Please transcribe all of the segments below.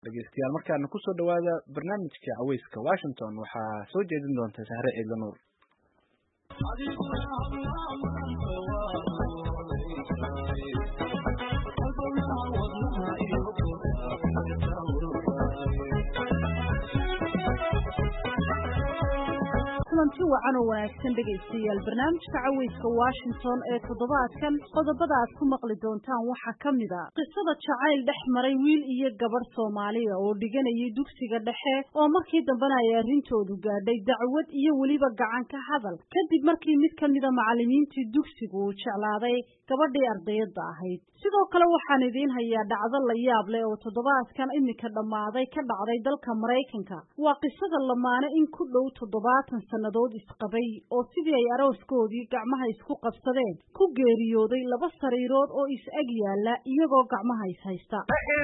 dhegeystayaal markaana kusoo dhawaada barnaamijka caweyska washington waxaa soo jeedin doonta sahre ciidla nuur kulanti wacan oo wanaagsan dhegaystayaal barnaamijka caweyska washington ee toddobaadkan qodobada aad ku maqli doontaan waxaa ka mid a qisada jacayl dhex maray wiil iyo gabadh soomaaliya oo dhiganayay dugsiga dhexe oo markii dambena ay arrintoodu gaadhay dacwad iyo weliba gacan ka hadal kadib markii mid ka mida macallimiintii dugsigu uu jeclaaday gabadhii ardayadda ahayd sidoo kale waxaan idiin hayaa dhacdo la yaab leh oo toddobaadkan iminka dhammaaday ka dhacday dalka maraykanka waa qisada lamaane in ku dhow toddobaatan sannadood isqabay oo sidii ay arooskoodii gacmaha isku qabsadeen ku geeriyooday laba sariirood oo is-ag yaalla iyagoo gacmaha is haysta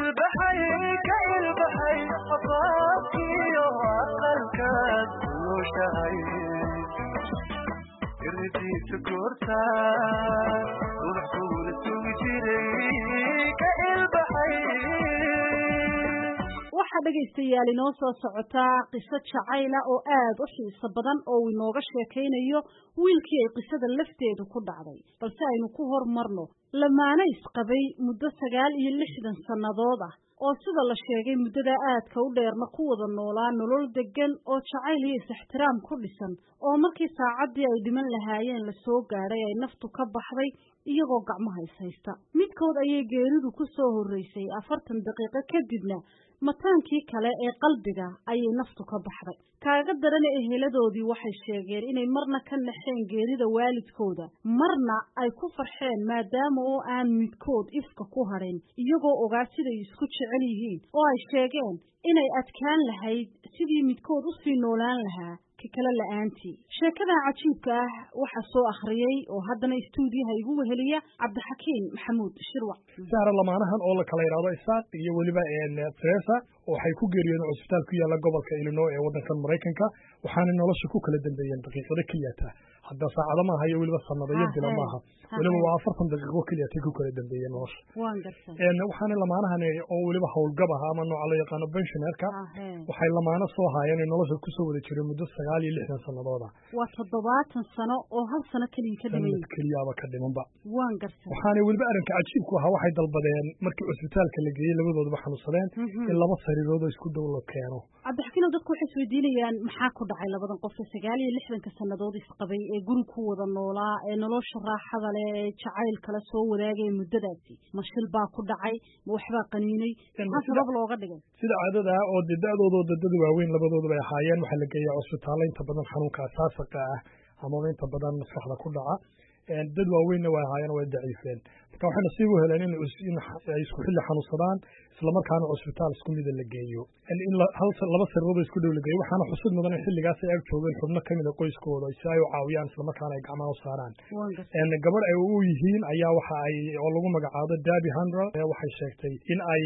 waxaa dhegaystayaal inoo soo socotaa qiso jacayla oo aad u xiiso badan oo uu inooga sheekaynayo wiilkii ay qisada lafteedu ku dhacday balse aynu ku hormarno lamaane isqabay muddo sagaal iyo lixdan sannadood ah oo sida la sheegay muddada aadka u dheerna ku wada noolaa nolol deggan oo jacayl iyo is-ixtiraam ku dhisan oo markii saacaddii ay dhiman lahaayeen la soo gaadhay ay naftu ka baxday iyagoo gacmaha is haysta midkood ayay geeridu ku soo horraysay afartan daqiiqo kadibna mataankii kale ee qalbiga ayay naftu ka baxday kaaga darana eheladoodii waxay sheegeen inay marna ka naxeen geerida waalidkooda marna ay ku farxeen maadaama oo aan midkood ifka ku hadhin iyagoo ogaa siday isku jecel yihiin oo ay sheegeen inay adkaan lahayd sidii midkood u sii noolaan lahaa ka kale la'aantii sheekadan cajiibka ah waxaa soo akhriyey oo haddana istuudiyaha igu weheliya cabdixakiim maxamuud shirwac sahra lamaanahan oo la kala yidhaahdo isaaq iyo weliba teresa waxay ku geeriyoodeen cusbitaal ku yaalla gobolka illinois ee waddankan maraykanka waxaanay nolosha ku kala dambeeyeen daqiiqado keliyata hadda saacado maaha iyo weliba sanado iyo bilo maaha weliba waa afartan daqiiqo keliyatay ku kala dambeeyeen nolosha waxaana lamaanahan oo weliba howlgab ah ama nooca loo yaqaano benshonerka waxay lamaano soo haayeen ay nolosha kusoo wada jireen muddo sagaal iyo lixdan sanadooda waa toddobaatan sano oo hal sano keliya ka dhiman keliyaaba ka dhimanba waan garsan waxaana weliba arrinka cajiibku ahaa waxay dalbadeen markii cusbitaalka la geeyey labadoodaba xanuunsadeen in laba sariirood oo isku dhow la keeno cabdixakiino dadku waxay isweydiinayaan maxaa ku dhacay labadan qof ee sagaal iyo lixdanka sannadood isqabay ee guri ku wada noolaa ee nolosha raaxada leh ee jacayl kala soo wadaagaya muddadaasi ma shil baa ku dhacay ma waxbaa qaniinay maxaa sabab looga dhigay sida caadada ah oo dee da-doodoo dadada waaweyn labadooda bay ahaayeen waxaa la geeyaa cusbitaalla inta badan xanuunka asaasaqa ah amaba inta badan maskaxda ku dhaca dad waaweynna way ahaayeen way daciifeen marka waxay nasiib u heleen in ay isku xilli xanuunsadaan islamarkaana cusbitaal isku mida la geeyo in laba sariirood isku dhow la geeyo waxaana xusid mudan in xilligaas ay ag joogeen xubno ka mida qoyskooda si ay u caawiyaan islamarkaana ay gacmaha u saaraan gabadh ay u yihiin ayaa waxa ay oo lagu magacaabo dabi handral waxay sheegtay in ay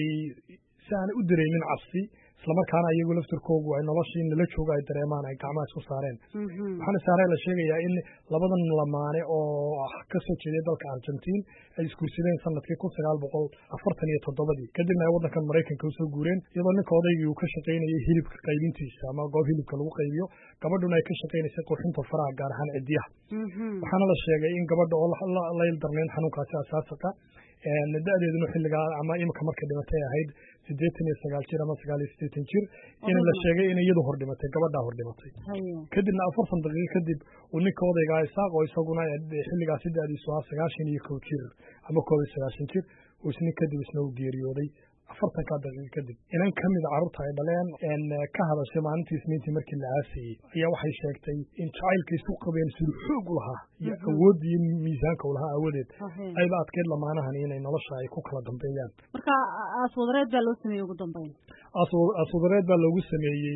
si aanay u dareynin cabsi islamarkaana iyagu laftirkoogu ay noloshii nala jooga ay dareemaan ay gacmaha isku saareen waxaana saare la sheegayaa in labadan lamaane oo ka soo jeeday dalka argentiin ay isguursadeen sanadkii kun sagaal boqol afartan iyo toddobadii kadibna ay waddankan maraykanka usoo guureen iyadoo ninka odaygii uu ka shaqaynayay hilibka qaybintiisa ama goob hilibka lagu qaybiyo gabadhuna ay ka shaqaynaysay qurxinta faraha gaar ahaan cidiyaha waxaana la sheegay in gabadha oo la ildarnayn xanuunkaasi asaasaqa da-deeduna xilligaa ama imika markay dhimatay ahayd siddeetan iyo sagaal jir ama sagaal iyo siddeetan jir in la sheegay in iyadu hor dhimatay gabadhaa hor dhimatay kadibna afartan daqiiqo kadib uu ninka odaygaa isaaq oo isaguna xilligaasi da-diisu ahaa sagaashan iyo kow jir ama koob iyo sagaashan jir uu isnin kadib isna uu geeriyooday afartankaa daqiiqo kadib inan ka mida carruurta ay dhaleen ka hadashay maalintii isniintii markii la aasayey ayaa waxay sheegtay in jacaylka isu qabeen siduu xoog u lahaa iyo awoodda iyo miisaanka u lahaa aawadeed ayba adkeyd lamaanahan inay nolosha ay ku kala dambeeyaan marka aaswadareed baa loo sameeyey ugu dambeyn aaswadareed baa loogu sameeyey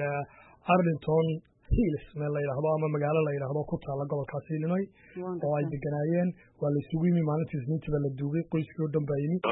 arlington hills meel la yidhaahdo ama magaalo la yidhaahdo ku taalla gobolkaas illinois oo ay deganaayeen waa la isugu yimi maalintii isniintii baa la duugay qoyskii oo dhan baa yimi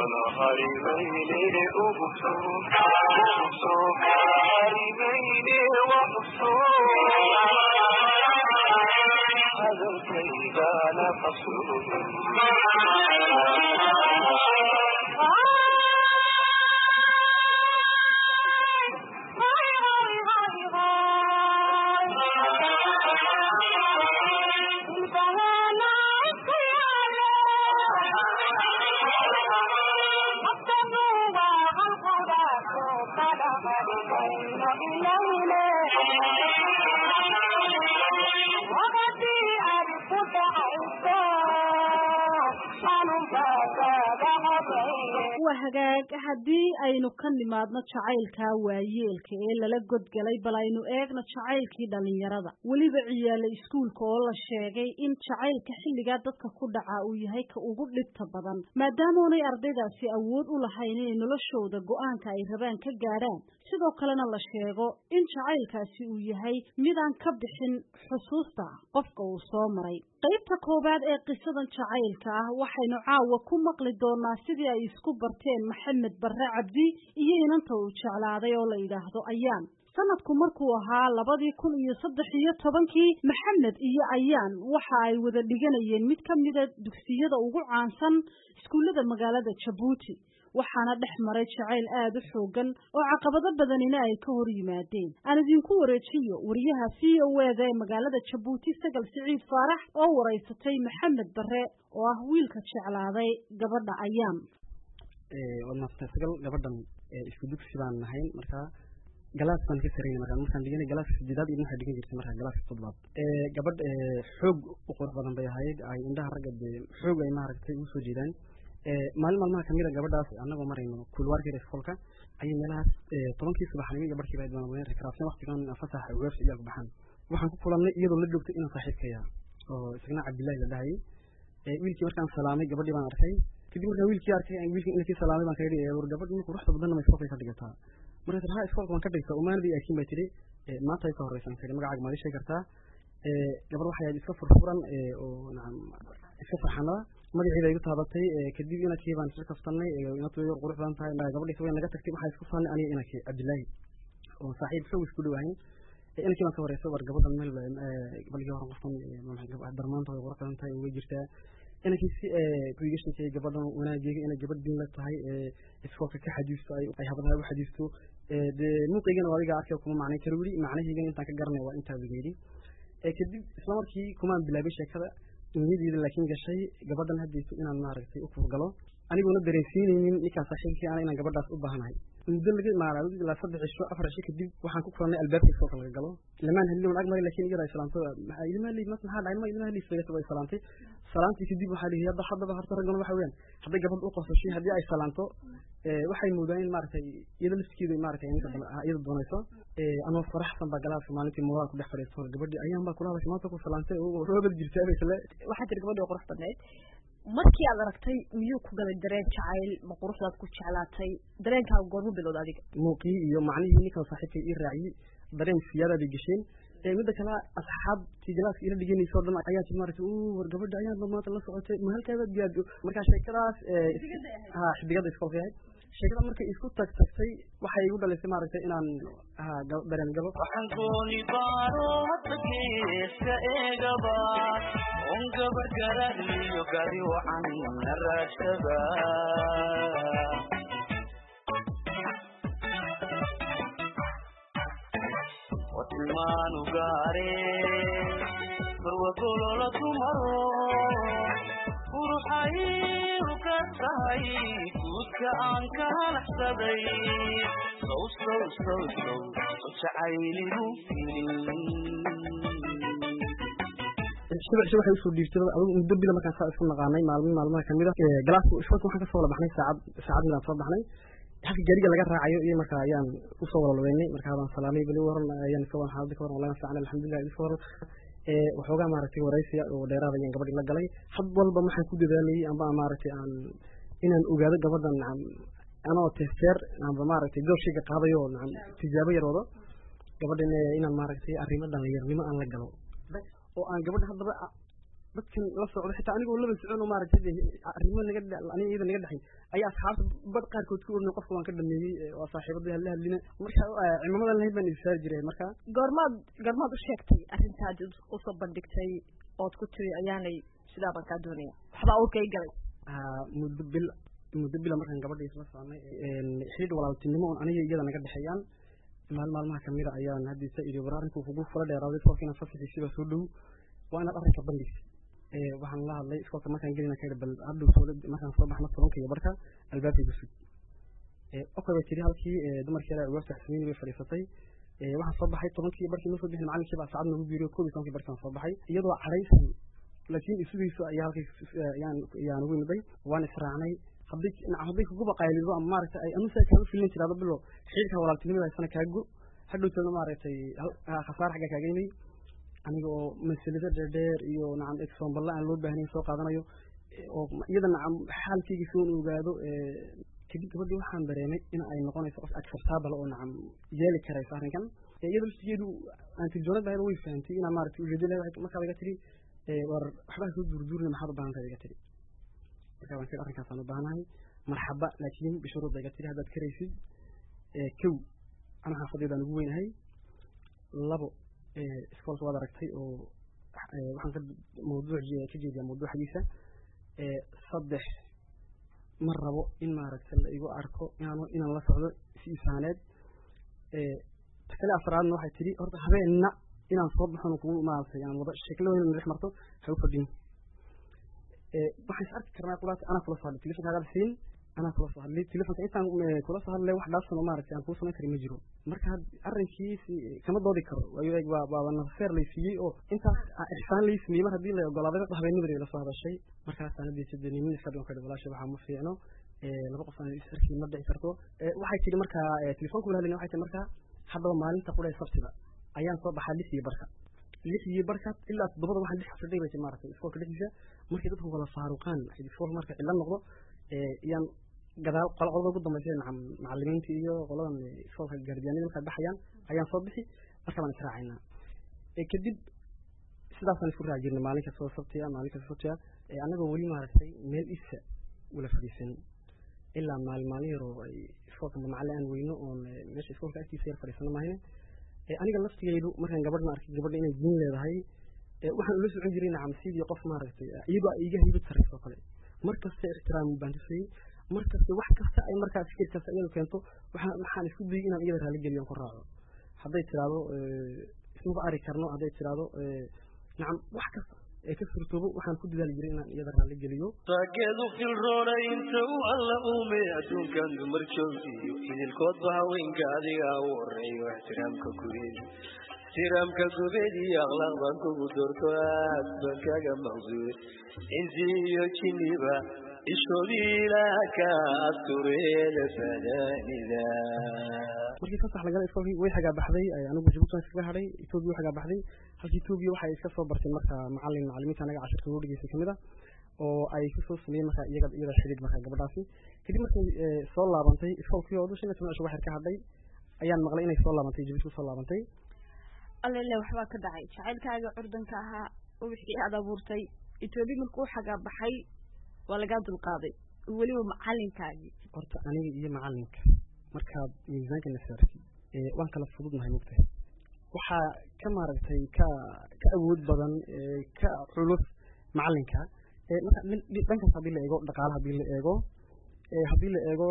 waa hagaag haddii aynu ka nimaadno jacaylkaa waayeelka ee lala godgalay bal aynu eegno jacaylkii dhallinyarada weliba ciyaala iskuulka oo la sheegay in jacaylka xilligaa dadka ku dhaca uu yahay ka ugu dhibta badan maadaamoonay ardaydaasi awood u lahayn inay noloshooda go-aanka ay rabaan ka gaadhaan sidoo kalena la sheego in jacaylkaasi uu yahay midaan ka bixin xusuusta qofka uu soo maray qaybta koowaad ee qisadan jacaylka ah waxaynu caawa ku maqli doonaa sidii ay isku barteen maxamed barre cabdi iyo inanta uu jeclaaday oo la yidhaahdo ayaan sanadku markuu ahaa labadii kun iyo saddex iyo tobankii maxamed iyo ayaan waxa ay wada dhiganayeen mid ka mida dugsiyada ugu caansan iskuullada magaalada jabuuti waxaana dhex maray jacayl aada u xoogan oo caqabado badanina ay ka hor yimaadeen aan idinku wareejiyo wariyaha v o eda ee magaalada jabuuti sagal siciid faarax oo waraysatay maxamed bare oo ah wiilka jeclaaday gabadha ayaan waad maasantay sagal gabadhan isku dugsi baan nahayn markaa galaas baan ka sarayna markaa markaan dhiganay galaaska sideedaad iyo waxaa dhigan jirtay markaa galaaska toddobaad gabadh xoog u qurux badan bay ahayd ay indhaha ragga dee xoog ay maaragtay ugu soo jeedaan maalin maalmaha kamid a gabadhaas annagoo marayno kulwaarkeeda iskolka ayay meelahaas tobankii subaxnimo iyo barhkii baa doona rekraafsan waqtigan fasaxa weebsa iyaalku baxaan waxaan ku kulannay iyadoo la joogtay inaan saaxiibkaya oo isagna cabdillahi la dhahayay wiilkii markaan salaamay gabadhii baan arkay kadib markaan wiilkii arkay wiilkii inakii salaamay baan kaga dhigay war gabadh ninka quruxda badanna ma iskolkay ka dhigataa markaas haa iskolka waan ka dhigtaa umaanadii aakiin baa tidhi maanta ay ka horreysaan kiri magacaaga maad ii sheegi kartaa gabadh waxay ahayd iska furfuran oo nacam iska farxanada magaciida igu taabatay kadib inankii baan isla kaftanay inatu yar qurux badan tahay gabadhiisa way naga tagtay waxaa isku faanay aniga inankii cabdillaahi oo saaxiib xoog isku dhowahayn inankii baan ka wareysay war gabadhan meel balgii horan qofkan darmaanta way qurux badan tahay way jirtaa inankii si ku iga sheekeeyey gabadhan wanaageega inay gabadh din la tahay iskoolka ka xadiisto ay habadaha u xadiisto dee muuqaygana waa adiga arkay kuma macnay karo weli macnaheygana intaan ka garanay waa intaa laga yidhi kadib isla markii kumaan bilaabay sheekada niyadeyda laakiin gashay gabadhan haddayso inaan maaragtay u kurgalo anigoona dareensiinaynin ninkaan saaxiibkii ana inaan gabadhaas u baahanahay muddo laga maara ilaa saddex cisho afar cisho kadib waxaan ku kulannay albaabka iskoolka laga galo lamaan hadlin ag maray lakin iyada ay salaamtay ilma hadlay mas maxaa dhacay ma ilma hadlay isfeegasa way salaamtay salaamtii kadib waxaa dhihi hadda haddaba horta raggan waxa weeyaan hadday gabadh u qosashay haddii ay salaamto waxay moodaan in maaragtay iyada laftigeeda maaragtay iyada doonayso anoo faraxsan baa galaaska maalintii moraal ku dhex fadhiisto gabadhii ayaan baa kula hadashay maanta ku salaamtay roobad jirtaa baysle waxaa jira gabadhi oo qurux badneyd markii aad aragtay miyuu ku galay dareen jacayl ma quruxdaad ku jeclaatay dareenkaaga goormu bilowda adiga muuqii iyo macnihii ninkan saaxiibkay ii raaciyey dareen siyaada bay gesheen midda kale asxaabtii galaaska ila dhiganaysa o dhan ayaa tii maaragtay war gabadha ayaanba maanta la socotay ma halkaabaad gaado markaa sheekadaas ha xidigada iskolka yahay sheekada markay isku tag tagtay waxay igu dhalisay maaragtay inaan ha dareen galo waxaan gooni baaro hadda geeska eegaba un gabar garaliyo gari wacan na raadsada watilmaanu gaare barwagolola dumaro uruxayru ka tahay guudka aan ka halaxsaday sow sow sow sow jacayligu shibic shibic waxay usoo dhiibtay adigu muddo bila markaan saa isku naqaanay maalmin maalmaha kamid a galaaska ishkolka waxaan kasoo wala baxnay saacad saacad midaan soo baxnay halka gaariga laga raacayo iyo marka ayaan usoo walalaweynay markaa baan salaamay bali waran ayaan iska waran xaalada ka waran wallahi fiican alxamdulilah iska waran waxoogaa maaragtay waraysiya oo dheeraad ayaan gabadhi la galay had walba waxaan ku dadaalayay amba maaragtay aan inaan ogaado gabadhan nacam anoo testeer amba maaragtay goorshayga qaadayo nacam tijaabo yar wado gabadhan inaan maaragtay arrimo dhalinyarnimo aan la galo oo aan gabadha haddaba dadkan la socdo xitaa anigoo laba socon oo maaragtay arrimo naga aniga iyada naga dhexay ayaa asxaabta bad qaarkood ku oranay qofka waan ka dhameeyey waa saaxiibadii hadla hadlina marka cimamadan lahayd baan isaari jiray marka goormaad goormaad u sheegtay arrintaad usoo bandhigtay ood ku tiri ayaanay sidaa baan kaa doonaya waxbaa urkay galay muddo bil muddo bila markaan gabadha isla soconay xidhiidh walaaltinimo oon aniga iyada naga dhexeeyaan maalin maalmaha kamid a ayaan haddiisa idhi war arrinku kugu fula dheeraaday iskoolka inaan fasaxiisiba soo dhow waa inaad arrinka bandhigsi waxaan la hadlay iskoolka markaan gelina ka bal hadhow soo markaan soo baxno tobanka iyo barka albaabkay gusud okay bay tiri halkii dumarkii ilaa ugaabta xusmeyni bay fadhiisatay waxaan soo baxay tobankii barkii ma soo bixin macalinkii baa saacad nagu biiriyo koob iyo tobankii barkaan soo baxay iyadoo cadhaysan laakiin isugiisu ayaa halkii ayaan ugu imiday waan israacnay hadday hadday kuguba qaylido ama maaragtay ay anusa kaaga filin jiraado bilo xidhiidka walaaltinimada haysana kaago hadhowtana maaragtay khasaar xagga kaaga imay aniga oo masalado dheerdheer iyo nacam exomballa aan loo baahnayn soo qaadanayo oo iyada nacam xaalkayga soon ogaado kadib gabadhii waxaan dareemay in ay noqonayso qof acceptable oo nacam yeeli karayso arrinkan iyada laftigeedu antijoonad bahayda way fahamtay inaa maaragtay ujeedo leedahay markaa iga tiri war waxbaa soo duurduurina maxaad u baahan tahay iga tiri markaa waan tiri arrinkaasaan u baahanahay marxaba laakiin bishuruudda iga tiri haddaad karaysid kow ana xaafadeedaan ugu weynahay labo iskoolka waad aragtay oo waxaan ka mawduuc ka jeediyaa mawduuxdiisa saddex ma rabo in maaragtay la igu arko inaan inaan la socdo si isaaneed takale afraadna waxay tidhi horta habeenna inaan soo baxon kugu maaragtay aan wada sheekladooda madax marto ha u fadhin waxaan is arki karnaa kulaas anaa kula soo hadlay telefonkaaga siin anaa kula soo hadlay telefonka intaan kula soo hadlay wax dhaafsan oo maaragtay aan kuu samayn karin ma jiro marka arrinkiisi kama doodi karo waayo eeg waa waa nafseer lay siiyey oo intaas ixsaan lay sameeyey mar haddii la ogolaaday habeenimada la soo hadashay markaasaan hadii sadenimin iska dhigan kadhi walaasha waxaa ma fiicno laba qof aan is arki ma dhici karto waxay tidhi markaa telefonka wala hadlayna waxay tihi markaa haddaba maalinta qudha sabtida ayaan soo baxaa lix iyo barka lix iyo barka ilaa toddobada waxaan dhex fadhay bay tii maaragtay iskoolka dhexdiisa markay dadku wala faaruqaan iskoolka marka cilla noqdo yaan gadaal qolada ugu dambaysa nacam macalimiinta iyo qoladan iskoolka gaardiyaanada markaa baxayaan ayaan soo bixi marka baan israacaynaa kadib sidaasaan isku raaci jirnay maalin kastoo sabtiya maalin kastoo sabtiya annagoo weli maaragtay meel isa wala fadhiisan ilaa maalin maalin yaroo ay iskoolka macalin aan weyno oon meesha iskoolka agtiisa yar fadhiisano maahine aniga laftigeydu markaan gabadhna arkay gabadha inay diin leedahay waxaan ula socon jiray nacam sidii qof maaragtay iyadoo iga haybad sarrayso kale mar kasta ixtiraam baan tusayey mar kasta wax kasta ay markaa fikir kasta iyadu keento waxaan waxaan isku dayay inaan iyada raali geliyo ku raaco hadday tiraahdo ismaba ari karno hadday tiraahdo nacam wax kasta ee ka surtoobo waxaan ku dadaali jiray inaan iyada raali geliyo taageedu filroona inta uu alla uume adduunkan dumar joogiyo idilkoodba haweenka adiga u horeeyo ixtiraamka gubeed ixtiraamka gubeed iyo akhlaaq baan kugu doorto aad baan kaga maqsuud insi iyo jiniba ishoodii ilaah ka astureeda fadaanida markii fasax lagala iskoolkii way xagaa baxday anigu jabuuti waan iskaga hadhay etoobiya way xagaa baxday halkii etoobiya waxay iska soo barteen marka macalin macalimiinta anaga cashirka ugu dhegeystay kamid a oo ay kusoo sameeyeen marka iyaga iyada xidhiid marka gabadhaasi kadib markay soo laabantay iskoolkii oo shan iyo toban cisho waxyar ka hadhay ayaan maqlay inay soo laabantay jabuuti kusoo laabantay allele waxbaa ka dhacay jacaylkaaga curdanka ahaa wixii aad abuurtay etoobiya markuu xagaa baxay waa lagaa dulqaaday weliba macalinkaagii horta aniga iyo macalinka markaad miisaanka na saartid waan kala fududnahay mogtahay waxaa ka maaragtay ka ka awood badan ka culus macalinka marka dhankaas haddii la eego dhaqaale haddii la eego haddii la eego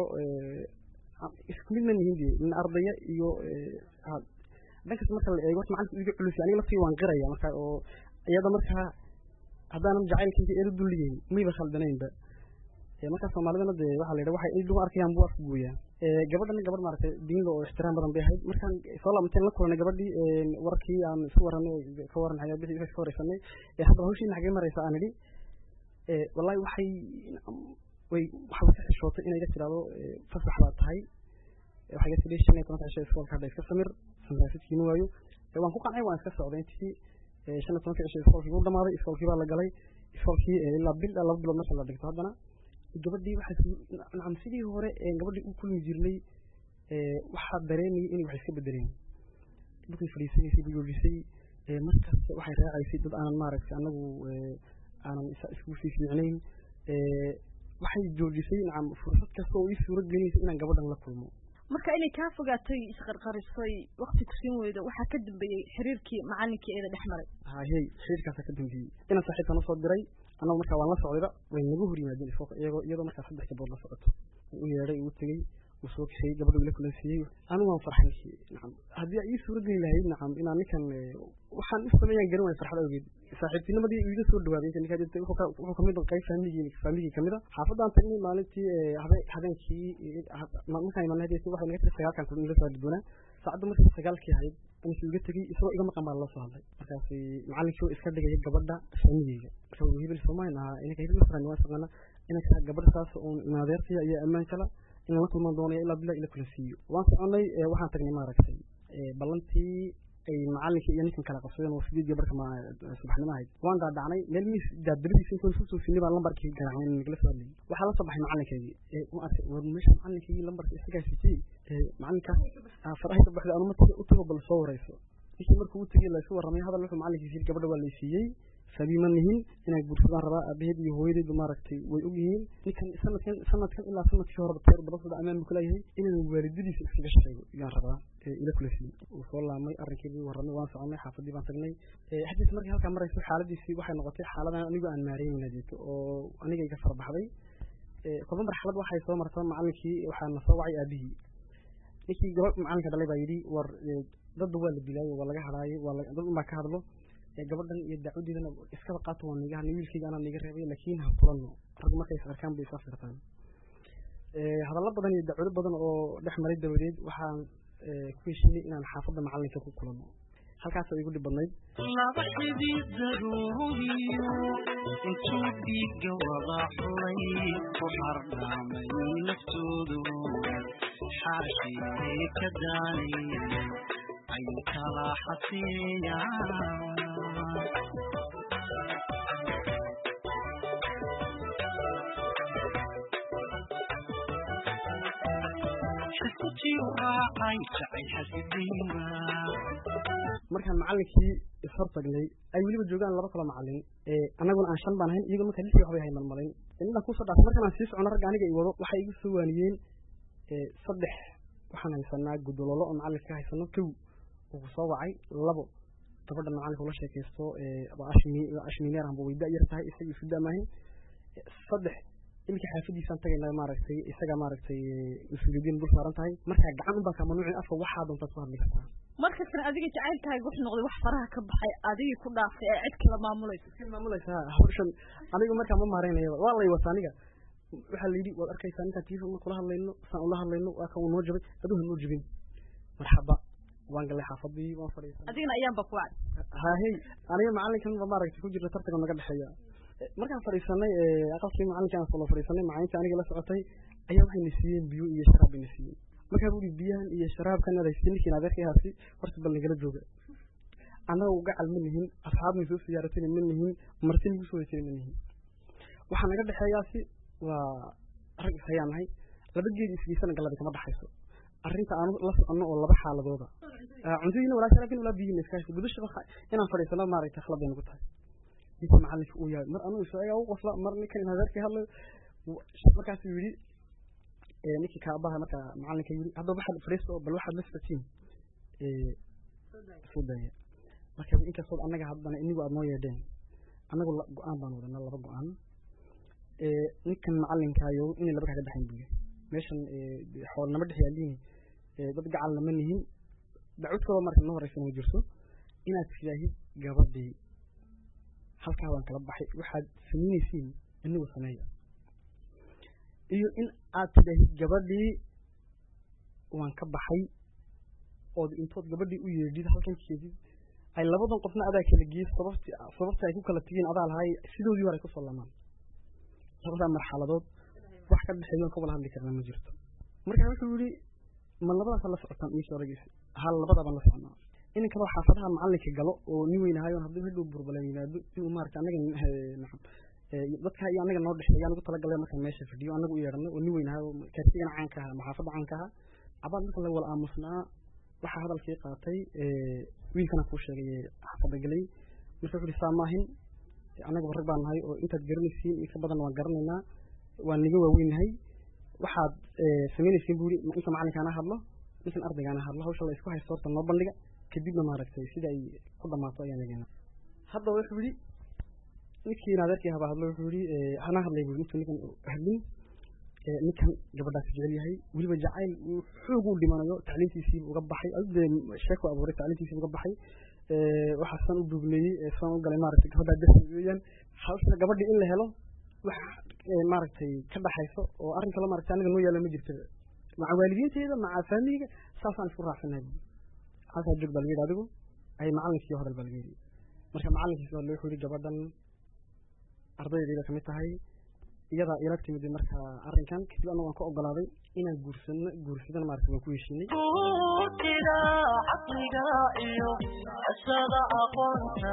isku mid ma nihin de min ardaya iyo dhankaas marka la eego horta macalinka iga culus aniga laftii waan qiraya marka oo iyada markaa haddaanan jacaylkayga eeda dulligeyn mayba khaldanaynba markaa soomaalidana dee waxaa la yidhaha waxay ay dhugu arkayaan buu afku gooyaa gabadhana gabadh maaragtay diinla oo ixtiraam badan bay ahayd markaan soo laabanteen la kulanay gabadhii warkii aan isku waranay ka waran xayaabixii ka waraysanay haddaba hawshiina xagee maraysa aan idhi wallahi waxay way waxay ka xishootay inay ga tiraahdo fasax baa tahay waxay ga tidhi shan iyo tobanka cisho iskoolka hadda iska samir sandaafidkiima waayo waan ku qancay waan iska socday intii shan iyo tobanka cisho iskoolkii wuu dhamaaday iskoolkii baa la galay iskoolkii ilaa bil laba bilood marka la dhigto haddana gabadhii waxaa nacam sidii hore gabadhii u kulmi jirnay waxaa dareemayay inay wax iska bedeleen dhulkay fadhiisanaysay bu yoojisay markasta waxay raacaysay dad aanan maaragtay anagu aanan isku sii fiicnayn waxay joojisay nacam fursad kasta oo ii suurad gelinaysa inaan gabadhan la kulmo marka inay kaa fogaatay isqarqarisay wakti kusiin weydo waxaa ka dambeeyey xiriirkii macalinkii eeda dhex maray hayey xiriirkaasaa ka dambeeyey inaan saaxiibkan usoo diray annagu markaa waan la socdayba way nagu hor yimaadeen iskoolka iyagoo iyadoo markaa saddex gabood la socoto u yeedhay ugu tegey uu soo kaxeeyey gabadha ila kulansiiyey anigu waan farxay nacam haddii ii suura geli lahayd nacam inaan ninkan waxaan u sameeyaan garan waay farxad awgeed saaxiibtinimadii iga soo dhawaaday inta ninkaa jirtay wuxuu kamid qayb faamigii faamigii kamid a xaafadaan tagnay maalintii habeenkii markaan imanay waxay naga tiri sagaalkan kun ila soo haddoonaa saacadda markii sagaalkii ahayd insu iga tegey isagoo iga maqan baa loo soo hadlay markaas macalinkii oo iska dhigaya gabadha faamigeyga marka hebel soomaali ahaa inanka hebel masran waa saqana inanka gabadha saas uun maadeertiya iyo ammaan kala inaan la kulmaan doonaya ilaa bilaa ila kula siiyo waan soconay waxaan tagnay maaragtay ballantii ay macalinkii iyo ninkan kala qabsadeen oo sideed gabarka subaxnimo ahayd waan daadacnay meel miis daadabadiisa intaan soo soofinay baan lambarkii garaacnay nagala soo hadlayay waxaa la soo baxay macalinkeygii u arkay war meesha macalinkeygii lambarka isagaa sijiyey macalinkaas farahay ka baxday anuma u tago bal soo warayso ninkii markuu u tegey laysu warramay hadal wuxuu macalinkiisa yiri gabadha waa laysiiyey sabiima nihin inay guursadaan rabaa aabaheed iyo hooyadeedu maaragtay way og yihiin ninkan sanadkan sanadkan ilaa sanadkii horeba teer badasooda ammaan buu kulayahay inaan waalidadiisa iskaga sheego yaan rabaa ila kula siiyey uu soo laamay arrinkii buu warramay waan soconay xaafadii baan tagnay xadiis markii halkaa marayso xaaladiisii waxay noqotay xaaladan anigu aan maareyna jeeto oo aniga iga farbaxday kolba marxalad waxay soo marta macalinkii waxaa na soo wacay aabihii ninkii gabadh macalinka dhalay baa yidhi war dadba waa la dilaayo waa laga hadlaayo waa dad unbaa ka hadlo gabadhan iyo dacwadeedana iskaba qaato waa niga hadlay wiilkayga anaa niga reebay laakiin ha kulano rag markay is arkaan bay is afirtaan hadallo badan iyo dacwado badan oo dhex maray dabadeed waxaan ku heshiinay inaan xaafadda macalinka ku kulano halkaasoo igu dhib badnayd laba xidii daruuriyo intuu dhiigga wada xulay ku xardhaamay naftoodu xaashii ka daanay ay kala xaseeyaan markaan macalinkii ishor tagnay ay weliba joogaan laba kaloo macalin annaguna aan shan baan ahayn iyagoo markaa lixii waxbay hay malmalayn inaan kusoo dhaafay markaan aan sii socono ragga aniga i wado waxay igu soo waaniyeen saddex waxaan haysanaa gudololo oo macalinka ka haysano kow uu ku soo wacay labo gabadha macalinka ula sheekaysto ashmineer amba way da-yar tahay isaga isu damaahin saddex iminka xaafadiisaan tagaynaa maaragtay isaga maaragtay mas-uuliyiin dul saaran tahay markaa gacan unbaa kaa mamnuucin afka waxaa doontaad ku hadli kartaa markasna adiga jacaylkaaga wuxuu noqday wax faraha ka baxay adigii ku dhaafay ee cid kala maamulaysa iska maamulaysa hawshan aniga markaa ma maareynaya waa lay wata aniga waxaa la yidhi waad arkaysaa ninkaan telefon marka ula hadlayno saan ula hadlayno waa kan uu noo jabay aduu ha noo jabin marxaba waan galay xaafadii waan fadhiisanay adigana ayaanba ku wacay haahey aniga macalinkan ba maaragtay ku jirta tartanka naga dhexeeya markaan fadhiisanay aqalkii macalinka aan soo fadhiisanay macalinta aniga la socotay ayaa waxay na siiyeen biyo iyo sharaab bay na siiyeen markaa buu biyahan iyo sharaabkan adaysi ninkiin adeerkay haasi horta bal nagala jooga annaga gacal ma nihin asxaabna soo siyaaratayna ma nihin marti nagu soo wejinay ma nihin waxaa naga dhexeeyaasi waa rag ishayaan nahay laba geed isgeysana gallada kama dhaxayso arrinta aanu la soconno oo laba xaaladooda cuntadiina walaa sharaabkin walaa biyina iska hayso gudashaba inaan fadhiisano maaragtay khalad bay nagu tahay ninka macalinka uu yahay mar anugu isaga u qosla mar ninkan hadeerkii hadlayo markaasuu yidhi ninkii kaabaha markaa macalinka yidhi hadda waxaad fadhiisto bal waxaad la socotiin soo daaya marka inkastood annaga haddana inigu aad noo yeedheen annagu go-aan baan wadanaa laba go-aan ninkan macalinkaayo inay laba kaga dhexayn buya meeshan xool nama dhex yaaliin dad gacalna ma nihin dacwad kaloo marka noo horeysa ma jirto inaad tidaahid gabadhii halkaa baan kala baxay waxaad samaynaysiin inigu sameeya iyo in aad tidhaahid gabadhii waan ka baxay ood intood gabadhii u yeedhid halkan keedid ay labadan qofna adaa kala geeyey sababti sababta ay ku kala tegeen adaa lahay sidoodii hore ay kusoo lamaan labadaa marxaladood wax ka dhexeeyo ka wala hadli karnaa ma jirto marka wuxuu yihi ma labadaas la socotaan ii sheegays hal labada baan la soconaa in kaloo xaafadaha macalinka galo oo nin weyn ahayo hadduu hadhow burbalan yimaado si uu maarata anaga nacam dadka iyo anaga noo dhexeeya anigu talagalay markaan meesha fadhiyo anagu u yeedhanay oo nin weyn ahayo kaartigana caanka aha ama xaafadda caanka aha cabaad marka la wala aamusnaa waxaa hadalkii qaatay wiilkana kuu sheegay xaafadda galay marka wuxuu ihi saa maahin annaga rag baan nahay oo intaad garanaysiin iyo ka badan waan garanaynaa waan niga waaweynahay waxaad samaynaysiin buu yidhi inta macalinkaana hadlo ninkan ardaygaana hadlo hawsha la isku haysto horta noo bandhiga kadibna maaragtay sida ay ku dhamaato ayaan egeynaa haddaba wuxuu yidhi ninkii adeerkii habaa hadlo wuxuu yidhi hana hadlay buu intuu ninkan hadlin ninkan gabadhaas jecel yahay weliba jacayl uu xoog u dhimanayo tacliintiisii uga baxay adee sheeko abuuray tacliintiisii uga baxay waxaa san u dugneeyey san u galay maaragtay gabadhaa darsi weeyaan hawsha gabadhii in la helo wax maaragtay ka dhaxayso oo arrin kale maaragtay aniga noo yaala ma jirta maca waalidiinteeda maca faamiliga saasaan isku raacsanahay halkaa joog baa laga yidhi adigu ay macallinkii hadal baa laga yidhi marka macallinkiis baa loo yidhi gabadhan ardaydeeda kamid tahay iyadaa ila timid marka arrinkan kadib anagu waan ka ogolaaday inaan guursano guursadana maaragtay waan ku heshiinay buutida caqliga iyo ashada aqoonta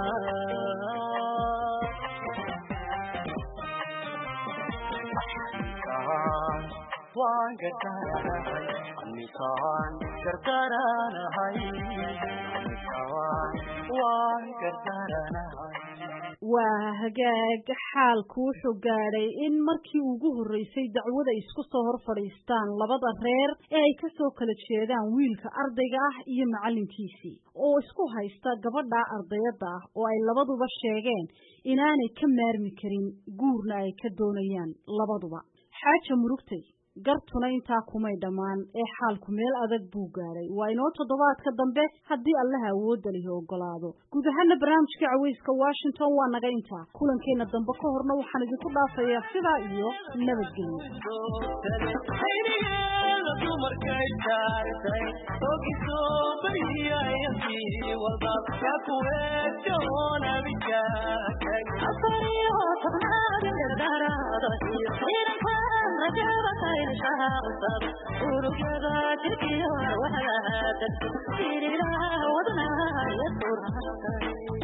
Amitaan waan gargaaranahay Amitaan gargaaranahay Amitaan waan gargaaranahay waa hagaag xaalku wuxuu gaadhay in markii ugu horreysay dacwada isku soo hor fadhiistaan labada reer ee ay ka soo kala jeedaan wiilka ardayga ah iyo macallinkiisii oo isku haysta gabadha ardayadda ah oo ay labaduba sheegeen inaanay ka maarmi karin guurna ay ka doonayaan labaduba xaaja murugtay gartuna intaa kumay dhammaan ee xaalku meel adag buu gaadhay waa inoo toddobaadka dambe haddii allaha awoodda lihi ogolaado guud ahaana barnaamijka caweyska washington waa naga intaa kulankeenna dambe ka horna waxaan idinku dhaafayaa sidaa iyo nabadgelyo aynigeeda dumarkay taartay ogisoo bariyayasii walba ka kuweejoon abikaakay afariyo tobnaad dardaraada iyo ciidankan rajada kaynshaha cusab urugyada jirkiyo waxaa degto siriiraha wadnaha iyo surhantay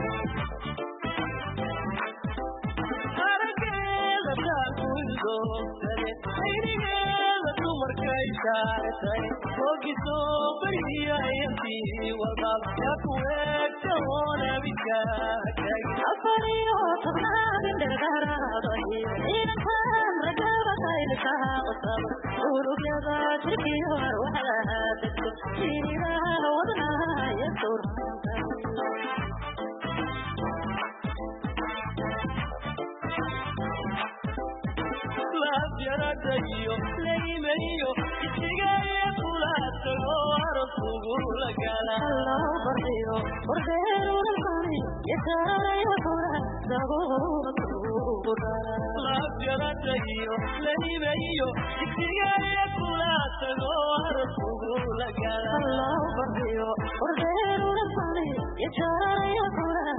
arageeda taakuidoogtade aynigeeda dumarkay taartay ogisoo bariyayasii walba ka kuweejoon abikaakay afariyo tobnaad dardaraada iyo ciidankan rajada kaynshaha cusab urugyada jirkiyo waxaa degto siriiraha wadnaha iyo surhantay laafyaradayo laymayo isigaya kula tago arasugu la gala Hello, barrio, bordero del mani, y estaré fuera, laafyaradayo laymayo isigaya kula tago arasugu la gala Hello, barrio, bordero del mani, y estaré fuera,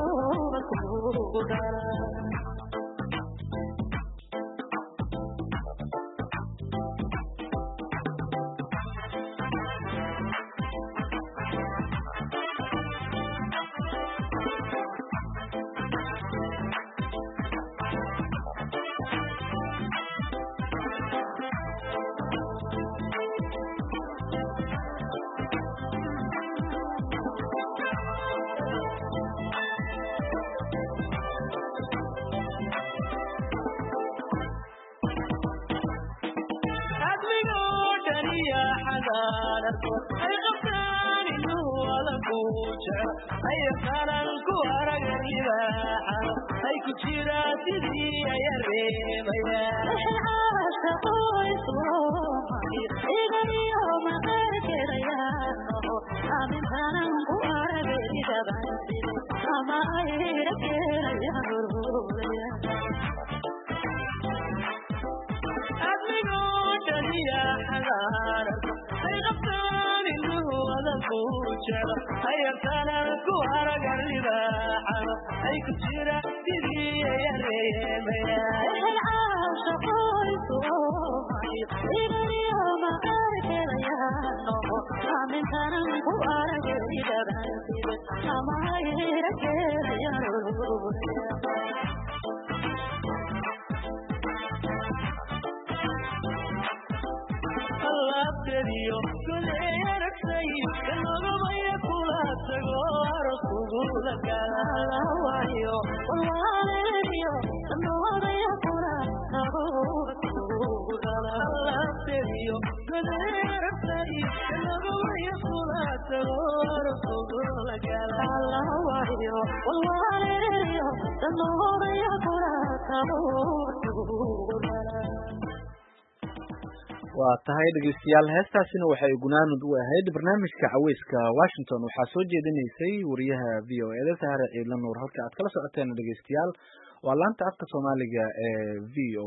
admigoo dhaniya xadaanarko ay qabtaan inuu alanku jecel ay qaran ku araga libaaxano ay ku jiraan sidii aya reebayaan admigoo dhaniya xadaanarko ay qabtaan inuu alanku jecel ay qaran ku araga libaaxano ay ku jiraan sidii aya reebayaan alaabtediyo goday aragtay kanogabaya kula tago arasugu la galawayo alaabtediyo goday aragtay kanogabaya kula tago arasugu la galawayo waa tahay dhegeystayaal heestaasina waxay gunaanud u ahayd barnaamijka caweyska washington waxaa soo jeedinaysay wariyaha v o eda sahare ciidla nuur halka aad kala socoteen dhegeystayaal waa laanta afka soomaaliga ee v o